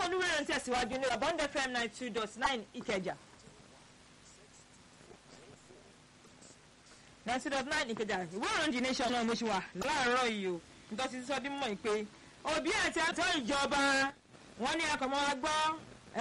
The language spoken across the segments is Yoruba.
olúwẹ̀rẹ̀ ń tẹ̀síwájú ní abọ́ndẹ fm nine two dot nine ìkẹjà. nine two dot nine ìkẹjà ìwé ìròyìn the nation náà mo ṣe wà láàárọ̀ yìí o nítorí sísọ dín mọ̀ pé òbí àti àtọ́ ìjọba wọn ní akọ̀mọ́ gbọ́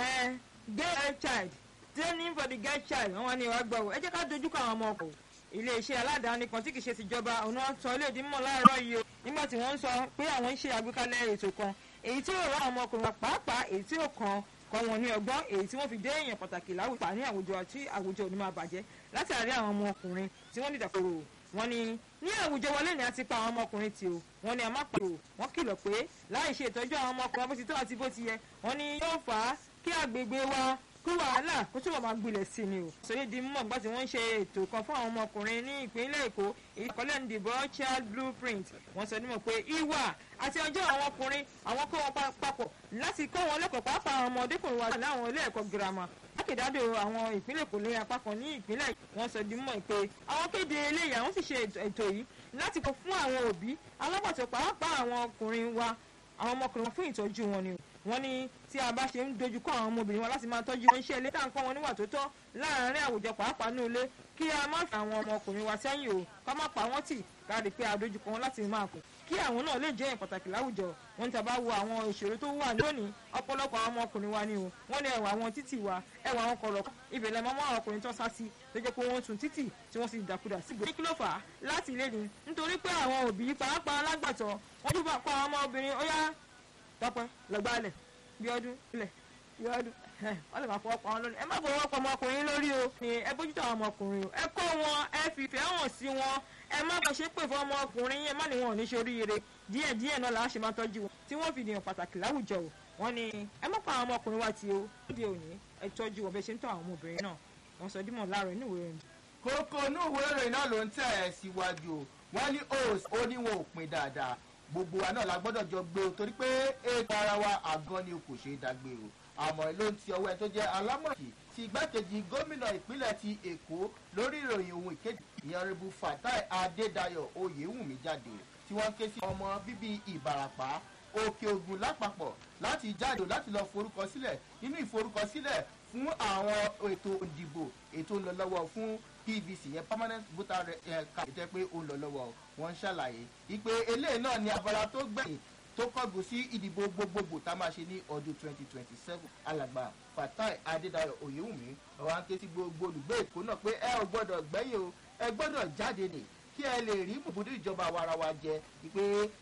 girl child training for the girl child wọn ní wàá gbọ́ ẹ jẹ́ ká dojú kọ àwọn ọmọ ọkọ̀ iléeṣẹ́ aládàáni kan tí kì í ṣe tìjọba òun sọ ilé ìdímọ̀ láàárọ̀ yìí o nígbà tí wọ́n ń sọ pé àwọn ń ṣe àgbékalẹ̀ ètò kan èyí tí yóò rán àwọn ọmọkùnrin pàápàá èyí tí yóò kan kọ́ wọn ní ọgbọ́n èyí tí wọ́n fi dé èèyàn pàtàkì láwùjọ ní àwùjọ àti àwùjọ òní máa bàjẹ́ látàrí àwọn ọmọkùnrin tí wọ́n dìdàkoro wọn ni ní àwùjọ wọlé ni a ti pa àwọn ọmọkùnrin tì o wọn ni a má pàrọ̀ wọn kìlọ̀ pé láì ṣe ìtọ́jú àwọn ọmọkùnrin bó ti tó àti bó ti yẹ wọn ni yóò fà á kí àgbègbè wa kí wàhálà kó túbọ̀ máa gbilẹ̀ sí ni o. sọyìn di mọ̀ nígbà tí wọ́n ń ṣe ètò kan fún àwọn ọmọkùnrin ní ìpínlẹ̀ èkó ìkọ́lẹ̀ ń dìbò child blueprint wọ́n sọ nímọ̀ pé ìwà àti ọjọ́ àwọn ọkùnrin àwọn kó wọn papọ̀ láti kọ́ wọn lẹ́kọ̀ọ́ pàápàá àwọn ọmọdékùnrin wa láwọn ilé ẹ̀kọ́ girama jákèjádò àwọn ìpínlẹ̀ èkó lórí apá kan ní ìpínlẹ̀ wọ́n sọ di mọ̀ pé àwọn kéde eléyìí àwọn sì ṣe ètò yìí láti kọ fún àwọn òbí alábàtọ̀ pàápàá àwọn ọkùnrin wa àwọn ọmọkùnrin fún ìtọ́jú wọn ni wọ́n ní tí a bá ṣe ń dojúkọ àwọn ọmọbìnrin wọn láti máa tọ́jú wọn iṣẹ́ ilé tá à ń kọ́ wọn níwà tó tọ́ láàárín àwùjọ pàápàá ní ilé kí a má fi àwọn ọmọkùnrin wa sẹ́yìn o ká má pa wọ́n tì ká rí i pé a dojúkọ wọn láti máa kù kí àwọn náà lè jẹ́ èèyàn pàtàkì láwùjọ wọn ní tàbá wo àwọn ìṣòro tó wà lónìí ọ̀pọ̀lọpọ̀ àwọn ọmọkùnrin wa ni o wọ́n ní ẹwà àwọn títì wa ẹwà àwọn kọ̀rọ̀ ibẹ̀ lẹ́mọ́ mọ́ àwọn ọkùnrin tó sá sí tó jẹ́ pé wọ́n tún títì tí wọ́n sì dàkudà sí gbòdì kí ló fà á láti ilé ni nítorí pé àwọn òbí pàápàá alágbàtọ́ wọ́n tún bá pa àwọn ọmọbìnrin ó yá tọpẹ lọgbàlẹ̀ bí ọdún ilẹ̀ bí ọdún wọ́n lè máa fọwọ́ pa wọn lórí ẹ má fọwọ́ pa ọmọkùnrin lórí o ni ẹ bójútó àwọn ọmọkùnrin o ẹ kọ́ wọn ẹ fìfẹ́ hàn sí wọn ẹ má bá ṣe pè fún ọmọkùnrin yẹn má ní wọn ò ní ṣe oríire díẹ̀ díẹ̀ náà làá ṣe máa tọ́jú wọn tí wọ́n fi dìyàn pàtàkì láwùjọ o wọ́n ní ẹ má pa àwọn ọmọkùnrin wa ti o lóde òní ẹ tọ́jú wọn bẹ́ẹ̀ ṣe ń tọ́ àwọn ọmọbìnrin náà wọ́n sọ dímọ̀ láàárọ̀ inú ìwé rẹ̀ kókó inú ìwé ìròyìn náà ló ń tẹ̀ ẹ́ síwájú o wọ́n ní os ó ní wọn ò pin dáadáa gbogbo wa náà la gbọ́dọ̀ jọ gbé o torí pé ètò ara wa àgọ́ ni o kò ṣeé dágbé o àmọ́ ló ń ti ọwọ́ ẹ tó jẹ́ alámọ̀kì ti igbákejì gómìnà ìpínlẹ̀ ti èkó lórí ìròyìn ohun ìkejì ìyanribu fatai adédayọ̀ oyèwùmí jáde tí wọ́n ké sí ọmọ bíbí ìbàràpá òkè ògùn lápapọ̀ láti jáde láti lọ forúkọ sílẹ̀ nínú ìforúkọsílẹ̀ fún àwọn ètò ìdìbò ètò ń lọ lọ́wọ́ fún pvc yẹn permanent voter card jẹ́ pé ó ń lọ lọ́wọ́ wọ́n ń ṣàlàyé ìpè eléyìí náà ni abala tó gbẹ̀yìn tó kọ́gùn sí ìdìbò gbogbogbò tá a máa ṣe ní ọdún twenty twenty seven alàgbà fatai adédayọ̀ oyèwùmí ọ̀wá ń ké sí gbogbo olùgbé èkó náà pé ẹ ò gbọ́dọ̀ gbẹ́yìn o ẹ gbọ́dọ̀ jáde nì kí ẹ lè rí bùbùdó ìjọba àwarawa jẹ ìpè